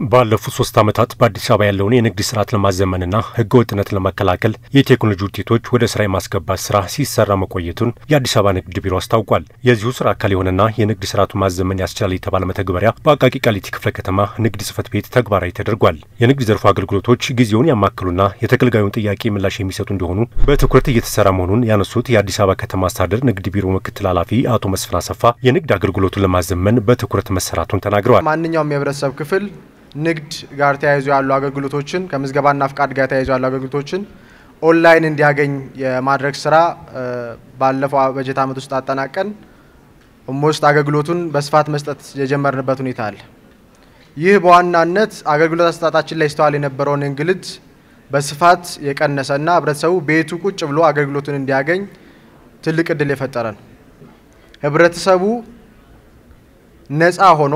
ባለፉት ሶስት ዓመታት በአዲስ አበባ ያለውን የንግድ ስርዓት ለማዘመንና ህገ ወጥነትን ለመከላከል የቴክኖሎጂ ውጤቶች ወደ ስራ የማስገባት ስራ ሲሰራ መቆየቱን የአዲስ አበባ ንግድ ቢሮ አስታውቋል። የዚሁ ስራ አካል የሆነና የንግድ ስርዓቱን ማዘመን ያስችላል የተባለ መተግበሪያ በአቃቂ ቃሊቲ ክፍለ ከተማ ንግድ ጽሕፈት ቤት ተግባራዊ ተደርጓል። የንግድ ዘርፉ አገልግሎቶች ጊዜውን ያማከሉና የተገልጋዩን ጥያቄ ምላሽ የሚሰጡ እንዲሆኑ በትኩረት እየተሰራ መሆኑን ያነሱት የአዲስ አበባ ከተማ አስተዳደር ንግድ ቢሮ ምክትል ኃላፊ አቶ መስፍን አሰፋ የንግድ አገልግሎቱን ለማዘመን በትኩረት መሰራቱን ተናግረዋል። ማንኛውም የህብረተሰብ ክፍል ንግድ ጋር ተያይዞ ያሉ አገልግሎቶችን ከምዝገባና ፍቃድ ጋር ተያይዞ ያሉ አገልግሎቶችን ኦንላይን እንዲያገኝ የማድረግ ስራ ባለፈው በጀት ዓመት ውስጥ አጠናቀን ኦልሞስት አገልግሎቱን በስፋት መስጠት የጀመርንበት ሁኔታ አለ። ይህ በዋናነት አገልግሎት አሰጣጣችን ላይ ይስተዋል የነበረውን እንግልት በስፋት የቀነሰና ህብረተሰቡ ቤቱ ቁጭ ብሎ አገልግሎቱን እንዲያገኝ ትልቅ እድል የፈጠረ ነው። ህብረተሰቡ ነፃ ሆኖ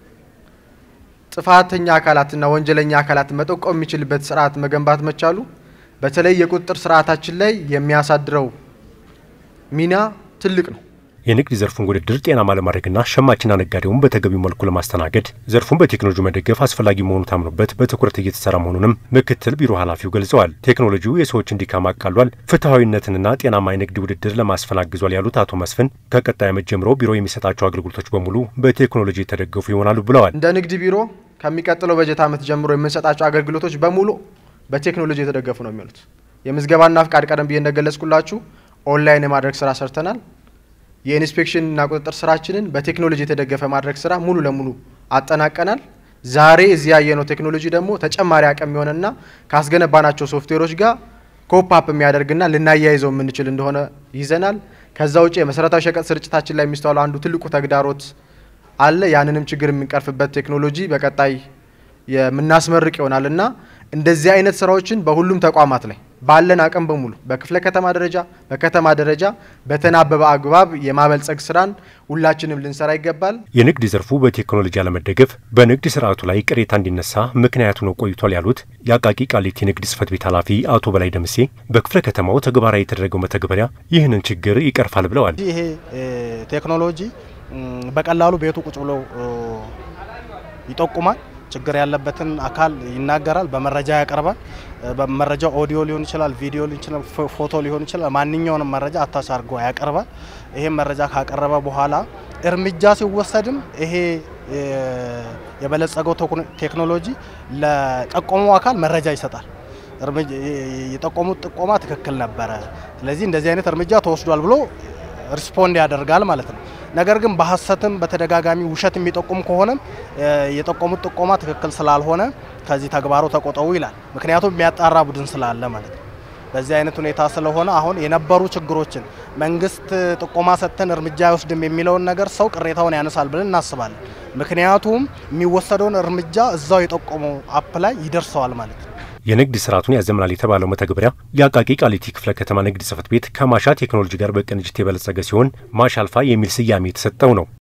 ጥፋተኛ አካላትና ወንጀለኛ አካላትን መጠቆም የሚችልበት ስርዓት መገንባት መቻሉ በተለይ የቁጥጥር ስርዓታችን ላይ የሚያሳድረው ሚና ትልቅ ነው። የንግድ ዘርፉን ውድድር ጤናማ ለማድረግና ሸማችና ነጋዴውን በተገቢው መልኩ ለማስተናገድ ዘርፉን በቴክኖሎጂ መደገፍ አስፈላጊ መሆኑ ታምኖበት በትኩረት እየተሰራ መሆኑንም ምክትል ቢሮ ኃላፊው ገልጸዋል። ቴክኖሎጂው የሰዎችን ድካም አቃሏል፣ ፍትሐዊነትንና ጤናማ የንግድ ውድድር ለማስፈን አግዟል ያሉት አቶ መስፍን ከቀጣይ ዓመት ጀምሮ ቢሮ የሚሰጣቸው አገልግሎቶች በሙሉ በቴክኖሎጂ የተደገፉ ይሆናሉ ብለዋል። እንደ ንግድ ቢሮ ከሚቀጥለው በጀት ዓመት ጀምሮ የምንሰጣቸው አገልግሎቶች በሙሉ በቴክኖሎጂ የተደገፉ ነው የሚሆኑት። የምዝገባና ፍቃድ ቀደም ብዬ እንደገለጽኩላችሁ ኦንላይን የማድረግ ስራ ሰርተናል። የኢንስፔክሽን እና ቁጥጥር ስራችንን በቴክኖሎጂ የተደገፈ ማድረግ ስራ ሙሉ ለሙሉ አጠናቀናል። ዛሬ እዚህ ያየነው ቴክኖሎጂ ደግሞ ተጨማሪ አቅም የሆነና ካስገነባናቸው ሶፍትዌሮች ጋር ኮፕ የሚያደርግና ልናያይዘው የምንችል እንደሆነ ይዘናል። ከዛ ውጭ የመሰረታዊ ሸቀጥ ስርጭታችን ላይ የሚስተዋለው አንዱ ትልቁ ተግዳሮት አለ። ያንንም ችግር የምንቀርፍበት ቴክኖሎጂ በቀጣይ የምናስመርቅ ይሆናል እና እንደዚህ አይነት ስራዎችን በሁሉም ተቋማት ላይ ባለን አቅም በሙሉ በክፍለ ከተማ ደረጃ በከተማ ደረጃ በተናበበ አግባብ የማበልጸግ ስራን ሁላችንም ልንሰራ ይገባል። የንግድ ዘርፉ በቴክኖሎጂ አለመደገፍ በንግድ ስርዓቱ ላይ ቅሬታ እንዲነሳ ምክንያቱ ነው ቆይቷል ያሉት የአቃቂ ቃሊቲ ንግድ ጽሕፈት ቤት ኃላፊ አቶ በላይ ደምሴ በክፍለ ከተማው ተግባራዊ የተደረገው መተግበሪያ ይህንን ችግር ይቀርፋል ብለዋል። ይሄ ቴክኖሎጂ በቀላሉ ቤቱ ቁጭ ብሎ ይጠቁማል። ችግር ያለበትን አካል ይናገራል፣ በመረጃ ያቀርባል። በመረጃው ኦዲዮ ሊሆን ይችላል፣ ቪዲዮ ሊሆን ይችላል፣ ፎቶ ሊሆን ይችላል። ማንኛውንም መረጃ አታች አድርጎ ያቀርባል። ይሄም መረጃ ካቀረበ በኋላ እርምጃ ሲወሰድም ይሄ የበለጸገው ቴክኖሎጂ ለጠቆመው አካል መረጃ ይሰጣል። የጠቆሙት ጥቆማ ትክክል ነበረ፣ ስለዚህ እንደዚህ አይነት እርምጃ ተወስዷል ብሎ ሪስፖንድ ያደርጋል ማለት ነው። ነገር ግን በሀሰትም በተደጋጋሚ ውሸት የሚጠቁም ከሆነም የጠቆሙት ጥቆማ ትክክል ስላልሆነ ከዚህ ተግባሩ ተቆጠቡ ይላል። ምክንያቱም የሚያጣራ ቡድን ስላለ ማለት ነው። በዚህ አይነት ሁኔታ ስለሆነ አሁን የነበሩ ችግሮችን መንግስት ጥቆማ ሰጥተን እርምጃ አይወስድም የሚለውን ነገር ሰው ቅሬታውን ያነሳል ብለን እናስባለን። ምክንያቱም የሚወሰደውን እርምጃ እዛው የጠቆመው አፕ ላይ ይደርሰዋል ማለት ነው። የንግድ ስርዓቱን ያዘምናል የተባለው መተግበሪያ የአቃቂ ቃሊቲ ክፍለ ከተማ ንግድ ጽሕፈት ቤት ከማሻ ቴክኖሎጂ ጋር በቅንጅት የበለጸገ ሲሆን ማሻ አልፋ የሚል ስያሜ የተሰጠው ነው።